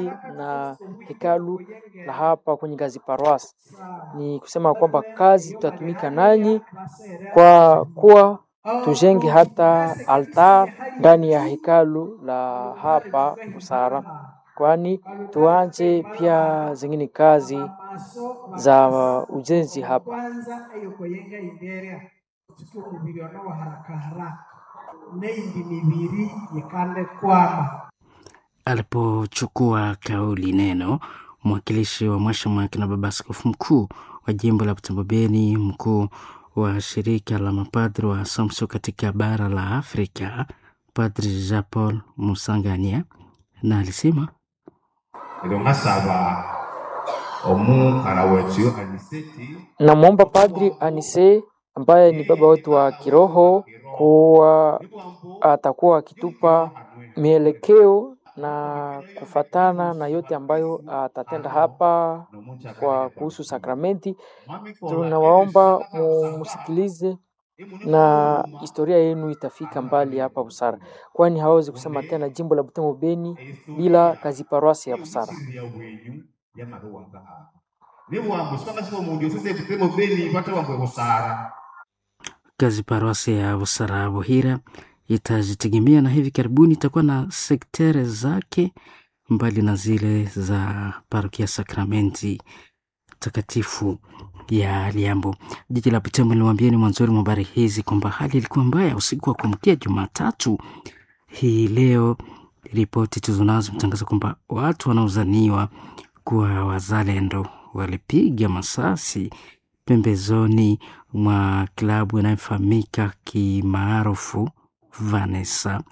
mbali na hekalu la hapa kwenye Gazi Paroisse. Ni kusema kwamba kazi tutatumika nanyi kwa kuwa tujenge hata altar ndani ya hekalu la hapa Busara, kwani tuanze pia zingine kazi za ujenzi hapa. kwanza eyokoyenga imbere tutuke umubiri wa haraka haraka neindi mibiri yikande kwama Alipochukua kauli neno, mwakilishi wa Mwashamu na Baba Askofu Mkuu wa jimbo la Butembo Beni, mkuu wa shirika la mapadri wa Assumption katika bara la Afrika, Padri Jean Paul Musangania, na alisema rero nkasaba omukara wetu aniseti Namwomba Padri Anise ambaye ni baba wetu wa kiroho kuwa atakuwa akitupa mielekeo na kufatana na yote ambayo atatenda hapa kwa kuhusu sakramenti. Tunawaomba mumsikilize na historia yenu itafika mbali hapa Busara, kwani hawezi kusema tena jimbo la Butembo Beni bila kazi paroasi ya Busara. ya bwenyu yamaruwanza hapa niwambo sipakasiba omundu sese butemo beni pata wambwe busara kazi paroasi ya Busara Buhira itajitegemea na hivi karibuni itakuwa na sektere zake mbali na zile za parokia Sakramenti takatifu ya Liambo. Jiji la Butembo lilimwambieni mwanzoni mwa habari hizi kwamba hali ilikuwa mbaya usiku wa kuamkia Jumatatu hii leo. Ripoti tulizonazo mtangaza kwamba watu wanaozaniwa kuwa wazalendo walipiga masasi pembezoni mwa klabu inayofahamika kimaarufu Vanessa.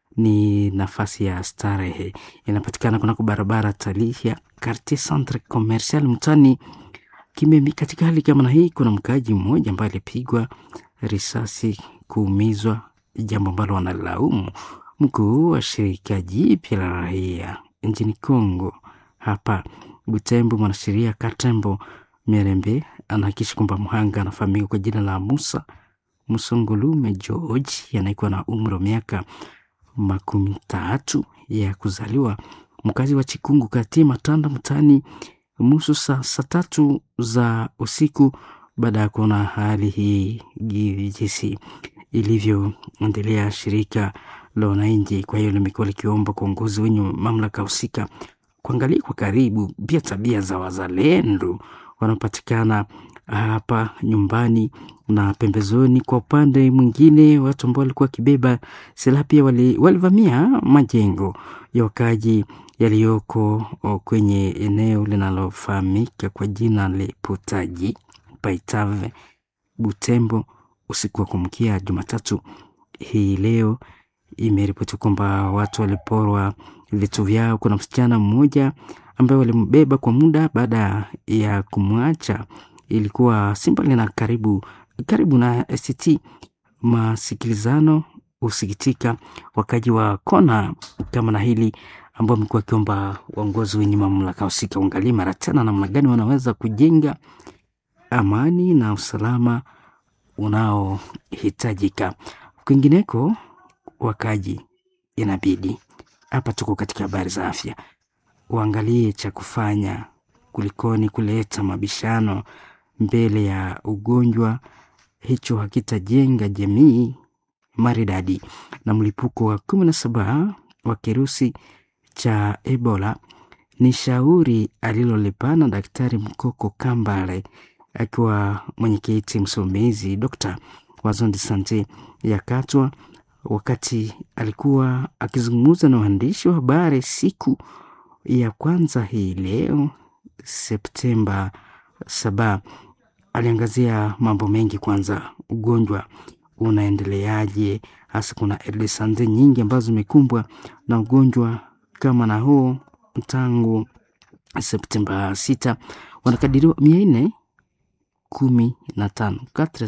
Ni nafasi ya starehe, inapatikana kunako barabara Talihia, Quartier Centre Commercial mtani Kimemi. Katika hali kama na hii, kuna mkaaji mmoja ambaye alipigwa risasi kuumizwa, jambo ambalo wanalaumu mkuu wa shirika jipya la raia nchini Kongo hapa Butembo, mwanasheria Katembo Mirembe anahakikisha kwamba mhanga anafahamika kwa jina la Musa Musongolume George anayekuwa na umri wa miaka makumi tatu ya kuzaliwa, mkazi wa Chikungu kati Matanda mtaani Musu saa saa tatu za usiku, baada ya kuona hali hii jinsi ilivyoendelea. Shirika la wananchi kwa hiyo limekuwa likiomba kwa uongozi wenye mamlaka husika kuangalia kwa karibu pia tabia za wazalendo wanaopatikana hapa nyumbani na pembezoni. Kwa upande mwingine, watu ambao walikuwa wakibeba silaha pia walivamia majengo ya wakaji yaliyoko kwenye eneo linalofahamika kwa jina la Potaji Paitave Butembo usiku wa kumkia Jumatatu hii leo. Imeripoti kwamba watu waliporwa vitu vyao. Kuna msichana mmoja ambaye walimbeba kwa muda baada ya kumwacha, ilikuwa simbali na karibu karibu na ST. Masikilizano husikitika wakaji wa kona kama na hili ambao wamekuwa wakiomba waongozi wenye mamlaka husika uangalie mara tena namna gani wanaweza kujenga amani na usalama unaohitajika. Kwingineko, wakaji inabidi hapa, tuko katika habari za afya, uangalie cha kufanya kulikoni kuleta mabishano mbele ya ugonjwa. Hicho hakitajenga jamii maridadi. Na mlipuko wa kumi na saba wa kirusi cha Ebola ni shauri alilolipana Daktari Mkoko Kambale akiwa mwenyekiti msimamizi Dokta wa zone de sante ya Katwa, wakati alikuwa akizungumza na waandishi wa habari siku ya kwanza hii leo Septemba saba. Aliangazia mambo mengi. Kwanza, ugonjwa unaendeleaje? Hasa kuna sante nyingi ambazo zimekumbwa na ugonjwa kama na huo tangu Septemba sita, wanakadiriwa mia nne kumi na tano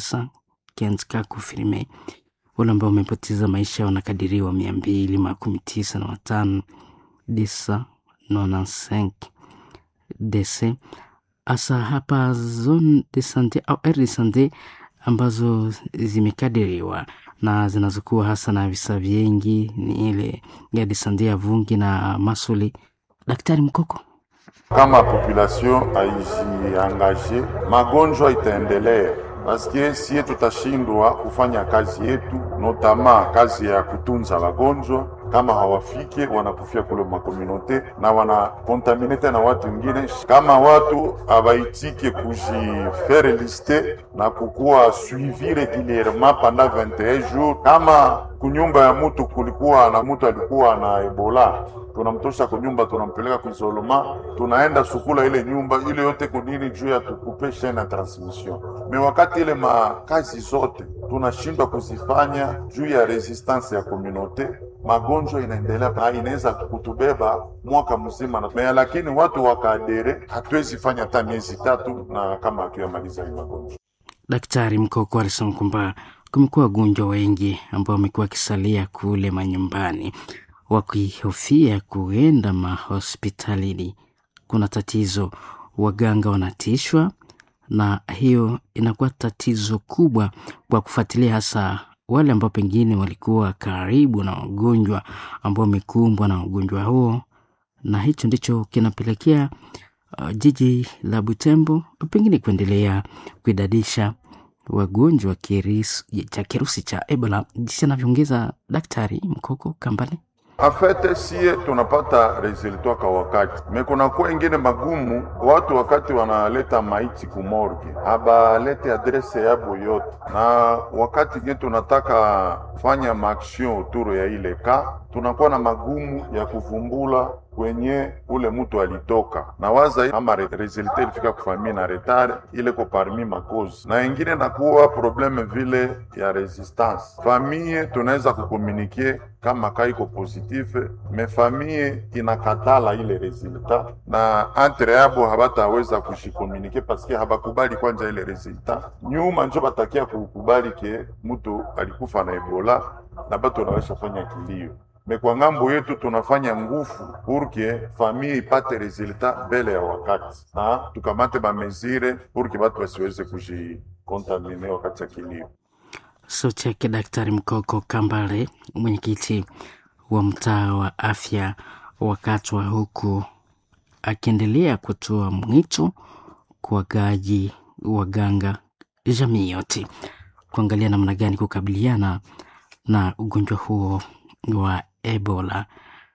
kufirime. Wale ambao wamepoteza maisha wanakadiriwa mia mbili makumi tisa na watano disa nonansenk dese hasa hapa zone de sante au r de sante ambazo zimekadiriwa na zinazokuwa hasa na visa vingi ni ile ya de sante ya Vungi na Masuli Daktari Mkoko. Kama population haijiangaje, magonjwa itaendelea paske sie tutashindwa kufanya kazi yetu, notama kazi ya kutunza wagonjwa. Kama hawafike wanakufia kule makomunote na wanakontamine tena watu wengine. Kama watu hawaitike kujifere liste na kukuwa suivi regulierement pendant 21 jours, kama kunyumba ya mutu kulikuwa na mutu alikuwa na Ebola tunamtosha kunyumba, tunampeleka kuisolema, tunaenda sukula ile nyumba ile yote kunini juu ya tukupe chaine ya transmission. Me wakati ile makazi zote tunashindwa kuzifanya juu ya resistance ya komunote, magonjwa inaendelea na inaweza kutubeba mwaka mzima na me, lakini watu wakaadere, hatuwezi fanya hata miezi tatu na kama hatuyamaliza hii magonjwa. Daktari Mkoko alisema kwamba kumekuwa wagonjwa wengi ambao wamekuwa wakisalia kule manyumbani wakihofia kuenda mahospitalini. Kuna tatizo, waganga wanatishwa, na hiyo inakuwa tatizo kubwa kwa kufuatilia, hasa wale ambao pengine walikuwa karibu na wagonjwa ambao wamekumbwa na ugonjwa huo, na hicho ndicho kinapelekea uh, jiji la Butembo pengine kuendelea kuidadisha wagonjwa cha kirusi cha Ebola, jinsi anavyoongeza Daktari Mkoko Kambale. Afete sie tunapata resultat kwa wakati me, kunakuwa ingine magumu. Watu wakati wanaleta maiti kumorge habalete adrese yabo yote, na wakati nye tunataka fanya maaction autour ya ile ka, tunakuwa na magumu ya kuvumbula kwenye ule mtu alitoka na waza ama resultat ilifika kufamia na retard ile ko parmi makozi, na ingine nakuwa probleme vile ya resistance famille. Tunaweza kukomunike kama kaiko positive me famille inakatala ile resultat, na entre yabo habataweza kushikomunike paske habakubali kwanja ile resultat. Nyuma njo batakia kukubali ke mtu alikufa na Ebola na batu wanaweza fanya kilio me kwa ngambo yetu tunafanya nguvu purke famille ipate resultat mbele ya wakati, na tukamate bamezire purke batu basiweze kujikontamine wakati ya kilio. Sauti yake Daktari Mkoko Kambale, mwenyekiti wa mtaa wa afya wakati wa huku akiendelea kutoa mwito kwa wagaji, waganga, jamii yote kuangalia namna gani kukabiliana na ugonjwa huo wa Ebola.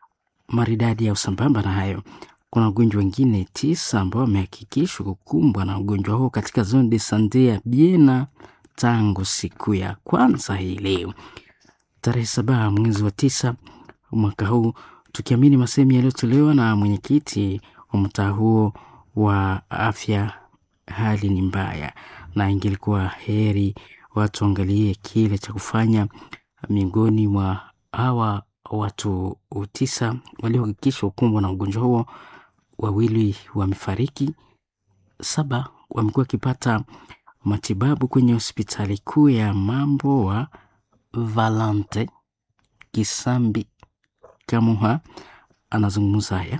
Maridadi ya usambamba na hayo, kuna wagonjwa wengine tisa ambao wamehakikishwa kukumbwa na ugonjwa huo katika zone de sante ya Biena tangu siku ya kwanza hii leo tarehe saba mwezi wa tisa mwaka huu, tukiamini masemi yaliyotolewa na mwenyekiti wa mtaa huo wa afya. Hali ni mbaya na ingelikuwa heri watu waangalie kile cha kufanya miongoni mwa hawa watu tisa waliohakikishwa kukumbwa na ugonjwa huo, wawili wamefariki, saba wamekuwa wakipata matibabu kwenye hospitali kuu ya mambo wa Valante. Kisambi Kamuha anazungumza haya.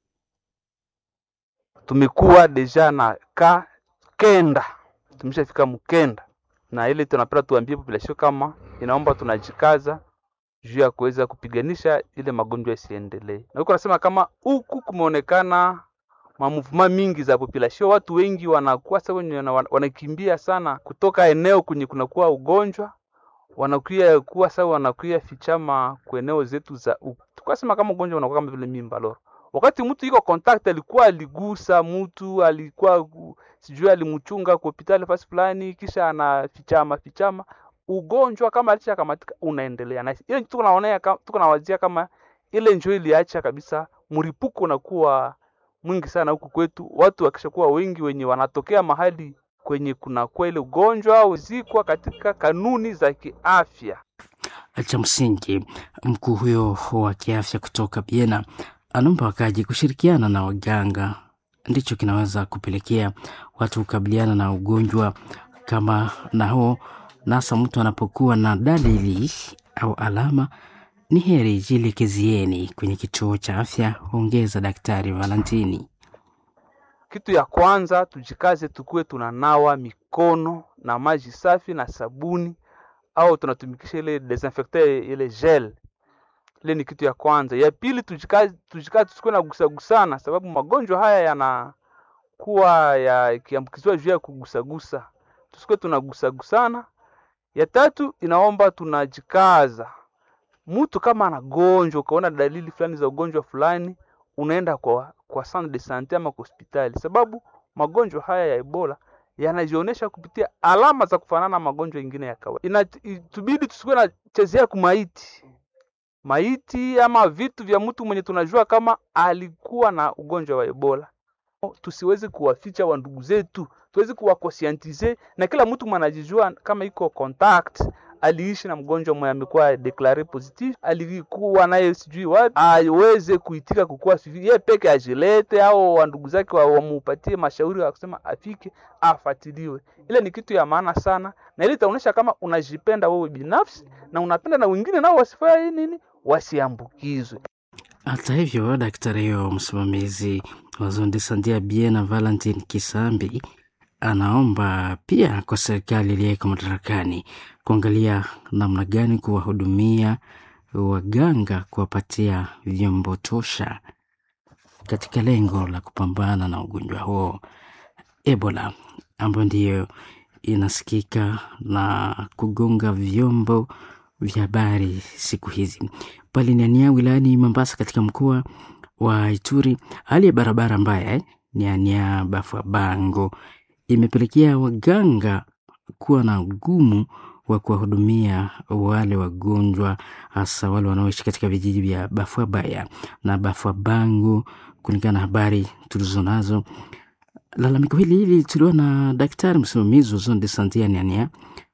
Tumekuwa deja na ka kenda, tumeshafika mkenda, na ile tunapenda tuambie population kama inaomba tunajikaza juu ya kuweza kupiganisha ile magonjwa isiendelee. Na huko nasema kama huku kumeonekana mamuvuma mingi za population, watu wengi wanakuwa sasa wenye wanakimbia sana kutoka eneo kwenye kunakuwa ugonjwa, wanakuya kuwa sasa wanakuya fichama kwa eneo zetu za huku. Tukasema kama ugonjwa unakuwa kama vile mimba loro, wakati mtu iko contact, alikuwa aligusa mtu, alikuwa sijui alimchunga kwa hospitali fasi fulani, kisha anafichama fichama ugonjwa kama alisha kamatika unaendelea na ile tuko naonea tuko nawazia kama ile njoo iliacha kabisa, mripuko unakuwa mwingi sana huku kwetu, watu wakishakuwa wengi wenye wanatokea mahali kwenye kuna kwa ile ugonjwa uzikwa katika kanuni za kiafya. Cha msingi, mkuu huyo wa kiafya kutoka Biena anaomba wakaji kushirikiana na waganga, ndicho kinaweza kupelekea watu kukabiliana na ugonjwa kama na huo nasa mtu anapokuwa na dalili au alama, ni heri jielekezieni kwenye kituo cha afya, ongeza Daktari Valentini. Kitu ya kwanza tujikaze, tukuwe tunanawa mikono na maji safi na sabuni, au tunatumikisha ile desinfectant ile gel. Ile ni kitu ya kwanza. Ya pili, tujikaze tujikaze, tusikuwe na gusagusana, sababu magonjwa haya yanakuwa yakiambukizwa juu ya kugusagusa, tusikuwe tunagusagusana. Ya tatu, inaomba tunajikaza. Mtu kama anagonjwa, ukaona dalili fulani za ugonjwa fulani, unaenda kwa kwa centre de sante ama kwa hospitali, sababu magonjwa haya ya Ebola yanajionyesha kupitia alama za kufanana na magonjwa mengine ya kawaida. Inatubidi tusikuwe na chezea kumaiti maiti ama vitu vya mtu mwenye tunajua kama alikuwa na ugonjwa wa Ebola. Tusiwezi kuwaficha wa ndugu zetu, tuwezi kuwakosiantize na kila mtu mwanajijua kama iko contact aliishi na mgonjwa mwenye amekuwa declare positive, alikuwa naye sijui wapi, aweze kuitika kukuwa sijui yeye peke ajilete, au wandugu zake wamupatie mashauri wa kusema afike afatiliwe. Ile ni kitu ya maana sana, na ile itaonyesha kama unajipenda wewe binafsi na unapenda na wengine nao wasifanye nini, wasiambukizwe. Hata hivyo, daktari huyo msimamizi wa zone de sante ya Biena Valentin Kisambi anaomba pia kwa serikali iliyeko madarakani kuangalia namna gani kuwahudumia waganga, kuwapatia vyombo tosha katika lengo la kupambana na ugonjwa huo Ebola, ambayo ndiyo inasikika na kugonga vyombo vya habari siku hizi. Pale Niania wilayani Mombasa katika mkoa wa Ituri, hali ya barabara mbaya Niania Bafwa Bango imepelekea waganga kuwa na ugumu wa kuwahudumia wale wagonjwa, hasa wale wanaoishi katika vijiji vya Bafwa Baya na Bafwa Bango. Kulingana na habari tulizo nazo, lalamiko hili hili tulikuwa na daktari msimamizi wa zone de sante ya Niania,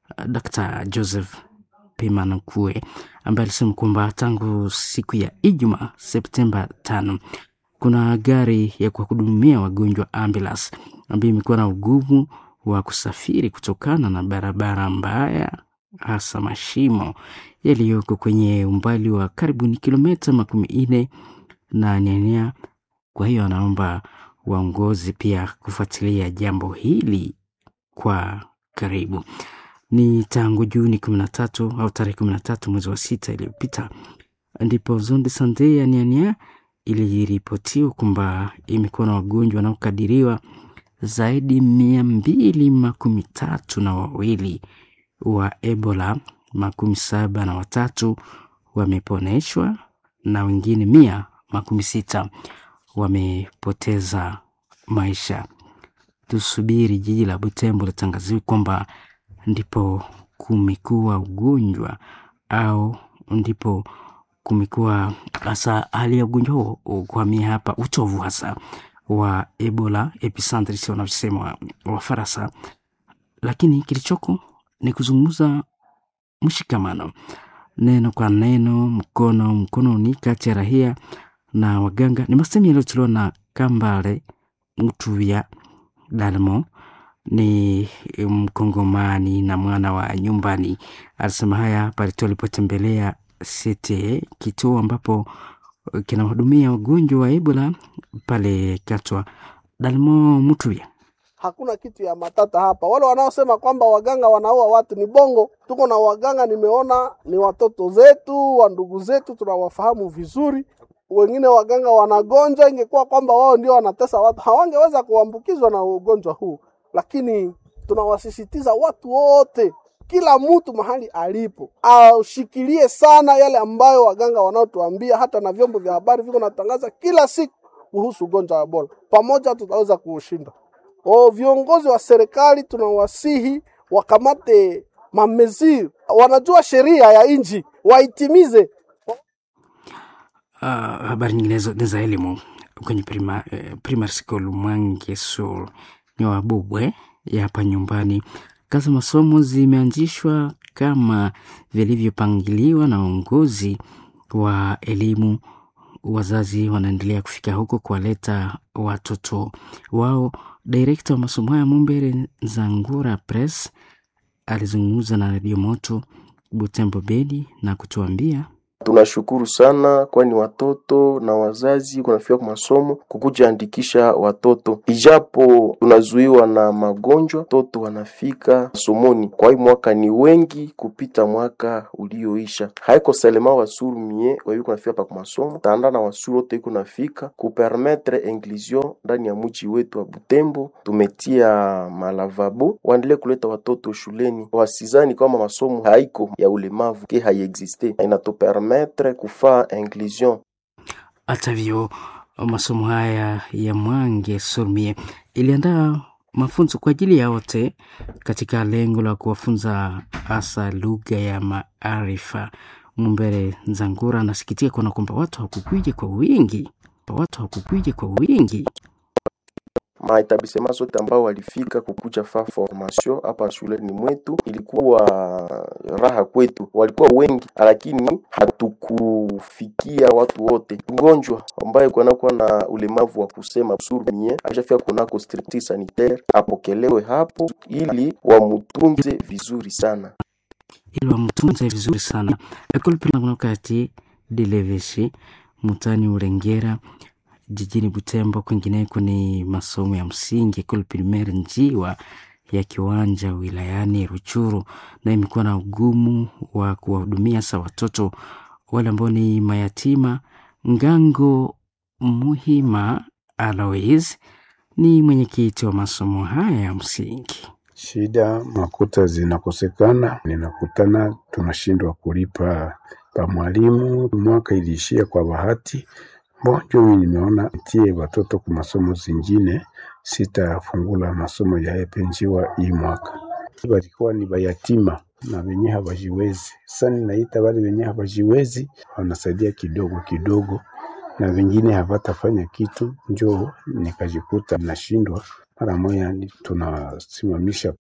Dr Joseph Pimanukue ambaye alisema kwamba tangu siku ya Ijumaa Septemba tano kuna gari ya kuwahudumia wagonjwa ambulance ambayo imekuwa na ugumu wa kusafiri kutokana na barabara mbaya, hasa mashimo yaliyoko kwenye umbali wa karibuni kilomita makumi nne na Nyanya. Kwa hiyo anaomba waongozi pia kufuatilia jambo hili kwa karibu. Ni tangu Juni kumi na tatu au tarehe kumi na tatu mwezi wa sita iliyopita ndipo zone de sante ya Nyanya iliripotiwa kwamba imekuwa na wagonjwa wanaokadiriwa zaidi mia mbili makumi tatu na wawili wa Ebola, makumi saba na watatu wameponeshwa na wengine mia makumi sita wamepoteza maisha. Tusubiri jiji la Butembo litangaziwe kwamba ndipo kumekuwa ugonjwa au ndipo kumekuwa hasa hali ya ugonjwa huo kuhamia hapa, utovu hasa wa Ebola epicentri, sio wanavyosema wa Faransa. Lakini kilichoko ni kuzungumza mshikamano, neno kwa neno, mkono mkononi, kati ya rahia na waganga. Ni masemi yaliyotolewa na Kambale Mtuya Dalmo, ni Mkongomani na mwana wa nyumbani. Alisema haya pale tu alipotembelea CTE, kituo ambapo kinahudumia wagonjwa wa Ebola pale Katwa. Dalmo Mtuya Hakuna kitu ya matata hapa. Wale wanaosema kwamba waganga wanaua watu ni bongo. Tuko na waganga, nimeona ni watoto zetu, wa ndugu zetu, tunawafahamu vizuri. Wengine waganga wanagonjwa, ingekuwa kwamba wao ndio wanatesa watu, hawangeweza kuambukizwa na ugonjwa huu. Lakini tunawasisitiza watu wote, kila mtu mahali alipo aushikilie sana yale ambayo waganga wanaotuambia, hata na vyombo vya habari viko natangaza kila siku kuhusu ugonjwa wa Ebola. Pamoja tutaweza kuushinda. O, viongozi wa serikali tunawasihi wakamate mameziri, wanajua sheria ya nchi waitimize. Uh, habari nyinginezo ni za elimu kwenye prima, eh, primary school Mwange Sur ni Wabubwe ya hapa nyumbani. Kazi za masomo zimeanzishwa kama vilivyopangiliwa na uongozi wa elimu. Wazazi wanaendelea kufika huko kuwaleta watoto wao. Direkta wa masomo haya Mumbere Zangura Press alizungumza na Radio Moto Butembo Bedi na kutuambia Tunashukuru sana, kwani watoto na wazazi kunafika kwa masomo kukuja andikisha watoto, ijapo tunazuiwa na magonjwa, watoto wanafika somoni. Kwa hii mwaka ni wengi kupita mwaka ulioisha. Haiko selema wasuru mie wayu kunafika pa kwa masomo tanda na wasuru wote iko nafika kupermetre inclusion ndani ya mji wetu wa Butembo. Tumetia malavabo waendelee kuleta watoto shuleni, wasizani kama masomo haiko ya ulemavu ke haiexiste, inatupermetre kufaa inclusion. Hata hivyo masomo haya ya Mwange Surmie iliandaa mafunzo kwa ajili ya wote katika lengo la kuwafunza hasa lugha ya maarifa. Mumbere Nzangura anasikitika kuona kwamba watu hawakukuja kwa wingi, watu hawakukuja kwa wingi maetablisema zote ambao walifika kukuja fa formation hapa shuleni mwetu, ilikuwa raha kwetu, walikuwa wengi, lakini hatukufikia watu wote. Mgonjwa ambaye kunakuwa na ulemavu wa kusema surmie ashafika kunako stricti sanitaire apokelewe hapo ili wamutunze vizuri sana ili wamtunze vizuri sana. Ekole primaire kati Deleveshi mutani Urengera jijini Butembo. Kwingineko ni masomo ya msingi Ekole primaire Njiwa ya kiwanja wilayani Ruchuru, na imekuwa na ugumu wa kuwahudumia hasa watoto wale ambao ni mayatima. Ngango Muhima Alois ni mwenyekiti wa masomo haya ya msingi. Shida makuta zinakosekana, ninakutana tunashindwa kulipa pa mwalimu. Mwaka iliishia kwa bahati bonjo, mimi nimeona tie watoto kwa masomo zingine, sitafungula masomo ya epenjiwa hii mwaka. Walikuwa ni bayatima na wenye hawajiwezi. Sasa ninaita wale wenye hawajiwezi, wanasaidia kidogo kidogo, na wengine hawatafanya kitu, njoo nikajikuta nashindwa mara moja tunasimamisha.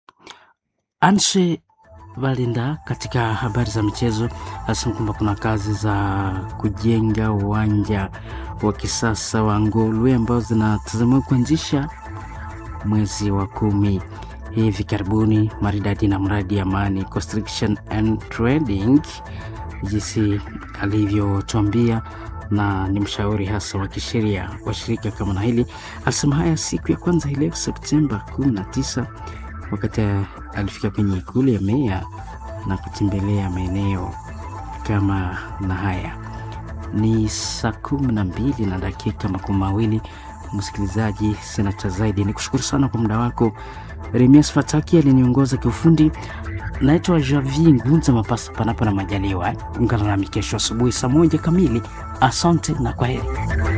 Anshe Valinda katika habari za michezo anasema kwamba kuna kazi za kujenga uwanja wa kisasa wa Ngolwe ambao zinatazamiwa kuanzisha mwezi wa kumi hivi karibuni, maridadi na mradi Amani Construction and Trading, jinsi alivyotuambia na ni mshauri hasa wa kisheria wa shirika kama na hili. Alisema haya siku ya kwanza hii leo Septemba 19 wakati alifika kwenye ikulu ya meya na kutembelea maeneo kama na haya. Ni saa kumi na mbili na dakika makumi mawili. Msikilizaji, sina cha zaidi, ni kushukuru sana kwa muda wako. Remias Fataki aliniongoza kiufundi. Naitwa Javi Ngunza Mapasa, panapo na majaliwa. Ungana nami kesho asubuhi saa moja kamili. Asante na kwa heri.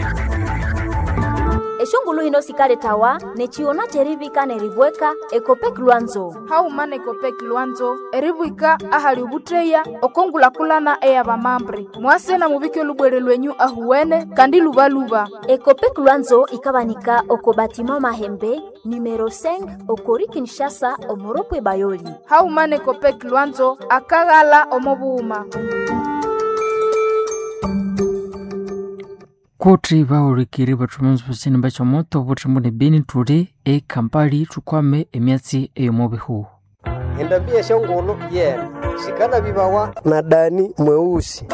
eshongulu hino sikale tawa nechiona cherivika nerivweka ekopek lwanzo haumana ekopek lwanzo erivwika ahali ovutteya okongulakulana eya vamambre mwasena muvike olubwere lwenyu ahuwene kandi luvaluva ekopek lwanzo ikavanika oko batima mahembe numero 5 okori kinshasa omoropwe bayoli haumana ekopek lwanzo akaghala omovuuma kuti vaolikiri vathumanzi pasini bacha moto vutthambo ni beni tuli ekampali thukwame emyatsi eyomovihu endambia shongolo yena sikala vivawa na dani mweusi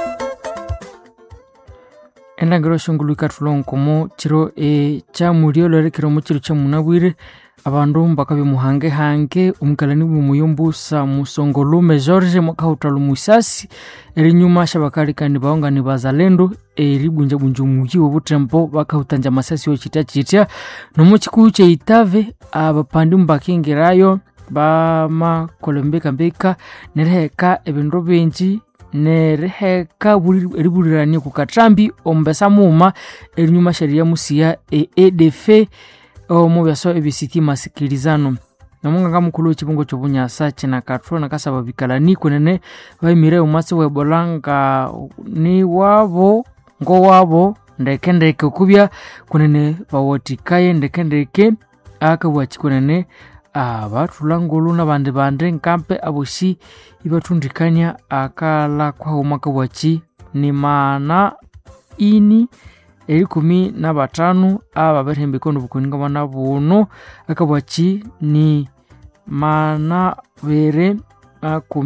endangiro shongolo ikathula nkomo chiro e chamulio lwerekeromo chiro cha munabwire abandu mbakabya muhangehange omukalani bwomuyombusa musongolume george mwakahutalo musasi erinyuma shabakalikani baongani bazalendo eribunjabunja omuyi wobutembo bakahutanja masasi ochitya chitya nomo chikuyu cheitave abapandi mbakingirayo bamakolembekambeka neriheka ebindu bingi neriheka eribulirania kukatrambi ombesa muuma erinyuma sharia musiya e edf omu byaso ebisiti masikilizano nomunganga mukulu w'ekibungo ky'obunyasa kinakathwa nakasaba bikalani kunene baimire omwatsi w'ebola nga ni wabo ngowabo ndekendeke okubya kunene bawatikaye ndekendeke akabwaki kunene abathula ngulu nabandi bandi nkampe abosi ibathundikania akala kwahuma kabwaki ni maana ini erikumi na batano aba barihembeka ono bukuninga bana buno akabwaki ni mana bere akumi